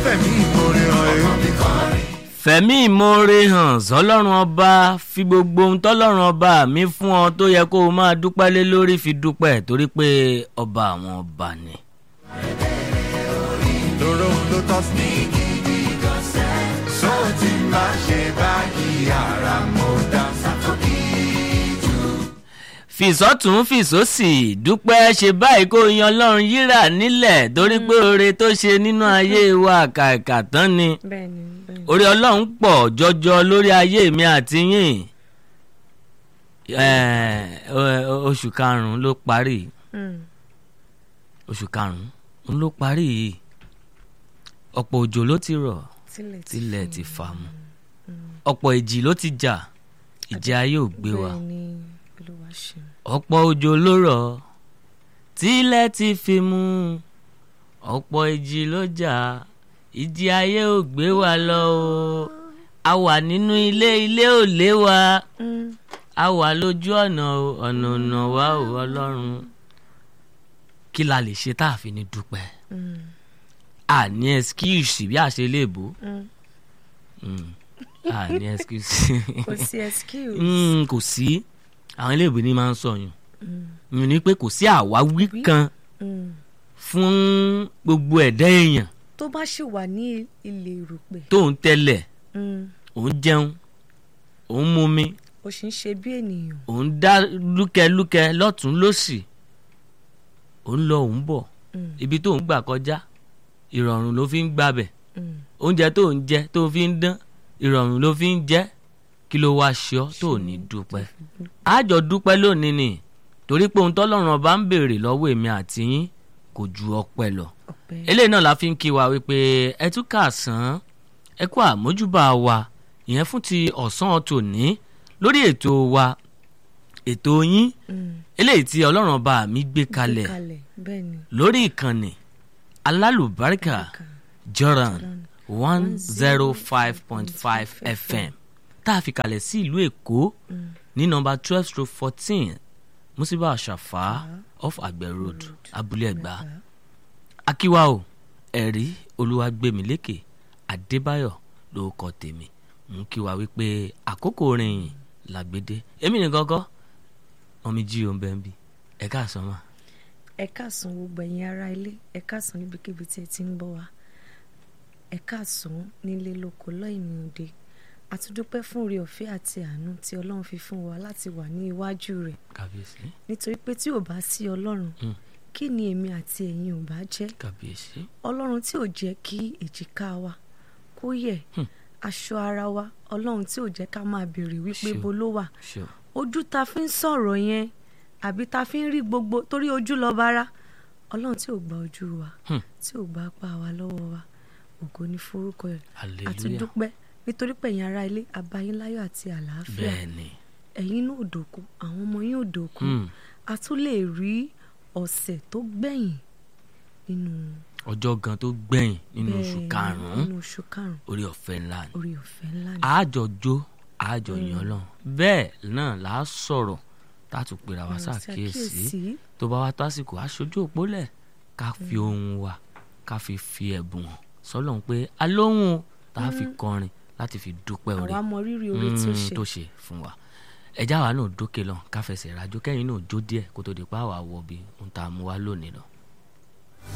fẹ̀mí ìmoore hàn ẹ́. fẹ̀mí ìmoore hàn sọlọ́run ọba fi gbogbo ohun tọ́lọ́run ọba mi fún ọ tó yẹ kó o máa dúpẹ́ lé lórí fi dúpẹ́ torí pé ọba àwọn ọba ni. lóró ló tọ́ sí. sóò tí máa ṣe báyìí ara mo dá sákòkì. fìsọ́tún fìsọ́sì dúpẹ́ ṣe báyìí kó yan ọlọ́run yíra nílẹ̀ torí pé oore tó ṣe nínú ayé wa kàkà tán ni bẹ́ẹ̀ni bẹ́ẹ̀ni. orí ọlọ́run pọ̀ jọjọ lórí ayé mi àti yín Eh, o- oṣù karùn-ún ló parí Mm. oṣù karùn-ún ló parí yìí ọ̀pọ̀ òjò ló ti rọ̀ tilẹ̀ tilẹ̀ ti fà mu ọ̀pọ̀ ìjì ló ti jà ìjì ayé ò gbé wa bẹ́ẹ̀ni olúwa ṣeun. ọ̀pọ̀ òjò ló rọ̀ tilẹ̀ ti fi mu ọ̀pọ̀ ìjì ló jà ìjì ayé ò gbé wa lọ o a wà nínú ilé ilé ò lé wa Mm. a wà lójú ọ̀nà o, ọ̀nà ọ̀nà wa ò ọlọ́run kí la lè ṣe tá a fi ní dúpẹ́ Mm. a ní excuse bí a ṣe lè bò Mm. Mm. a ní excuse kò sí excuse. Mm, kò sí àwọn iléèwé ní máa ń sọyún Mm. mi ní pé kò sí àwáwí Wí. kan Mm. fún gbogbo ẹ̀dá èèyàn tó bá ṣì wà ní ilé ìrùpẹ̀ tó ń tẹ́lẹ̀ mm. òun jẹun òun mumi ó sì ń ṣe bí ènìyàn. òun dá lúkẹlúkẹ lọ́tún lọ́sì òun lọ òun bọ̀ Mm. ibi tó ń gbà kọjá ìrọ̀rùn ló fi ń gbàbẹ̀ Mm. oúnjẹ tó ń jẹ tó fi ń dán ìrọ̀rùn ló fi ń jẹ kí ló wá ṣe ọ́ tó ní dúpẹ́ àjọ dúpẹ́ lónìí ni torí pé ohun tọ́lọ́run ọba ń béèrè lọ́wọ́ èmi àti yín kò ju ọpẹ́ lọ ọpẹ́. eléyìí náà la fi ń kí wa wípé ẹ tún kà sán ẹ kú àmójúbà wa ìyẹn fún ti ọ̀sán tòní lórí ètò wa ètò yín Mm. eléyìí tí ọlọ́run ọba mi gbé kalẹ̀ kalẹ̀ bẹ́ẹ̀ni. lórí ìkànnì alálùbáríkà Jordan one zero five point five FM tá a fi kalẹ̀ sí ìlú Èkó ní nọ́mbà twelve stroke fourteen Musiba Àṣàfà off Àgbẹ̀ road Abúlé Ẹ̀gbá akíwá o ẹ̀rí Olúwagbèmílékè Adébáyọ̀ ló kọ tèmi mú kí wa wípé àkókò orin yìí làgbédé èmi ní gọ́gọ́ ọmọ jí o ń bẹ́ẹ̀ bí ẹ káàsán mà. ẹ káàsán gbogbo ẹ̀yin ará ilé ẹ káàsán níbikíbi tí ẹ ti ń bọ̀ wá ẹ káàsán nílé lóko lọ́yìn òde àtúndúpẹ́ fún oore ọ̀fẹ́ àti àánú tí ọlọ́run fi fún wa láti wà ní iwájú rẹ̀ kábíyèsí nítorí pé tí ò bá sí ọlọ́run Mm. kí ni èmi àti ẹ̀yin ò bá jẹ́ kábíyèsí ọlọ́run tí ò jẹ́ kí èjìká wa kó yẹ̀ Hmm. aṣọ ara wa ọlọ́run tí ò jẹ́ ká máa béèrè wípé Ṣé o- bo ló wà ṣe o ojú ta fi ń sọ̀rọ̀ yẹn àbí ta fi ń rí gbogbo torí ojú lọ bára ọlọ́run tí ò gba ojú wa Hmm. tí ò gba apá wa lọ́wọ́ wa ògo ní forúkọ ẹ̀ àti hallelujah dúpẹ́ nítorí pé ẹ̀yin ará ilé abayínláyọ̀ àti àlàáfíà bẹ́ẹ̀ ni ẹ̀yin náà ò dòkú àwọn ọmọ yín ò dòkú Hmm. a tún lè rí ọ̀sẹ̀ tó gbẹ̀yìn nínú ọjọ́ gan tó gbẹ̀yìn nínú oṣù bẹ́ẹ̀ ni, karùn-ún nínú oṣù karùn-ún orí ọ̀fẹ́ ńlá ni orí ọ̀fẹ́ ńlá ni àjọjó àjọyàn ọlọ́run bẹ́ẹ̀ náà là á sọ̀rọ̀ tá a tún pera wa Ọ̀rọ̀ ṣàkíyèsí ṣàkíyèsí. tó bá wá tásìkò aṣojú òpólẹ̀ ká fi ohun wa ká fi fi ẹ̀bùn hàn sọ́lọ́run pé alóhùn tá a fi kọrin láti fi dúpẹ́ orí àwa mọ rírì oore tí ó Mm, ṣe tó ṣe fún wa ẹjá wa náà dókè lọ ká fẹsẹ̀ rájò kẹ́yìn náà jó díẹ̀ kó tó di pa àwa wọ bí ohun tá a mú wa lónìí lọ.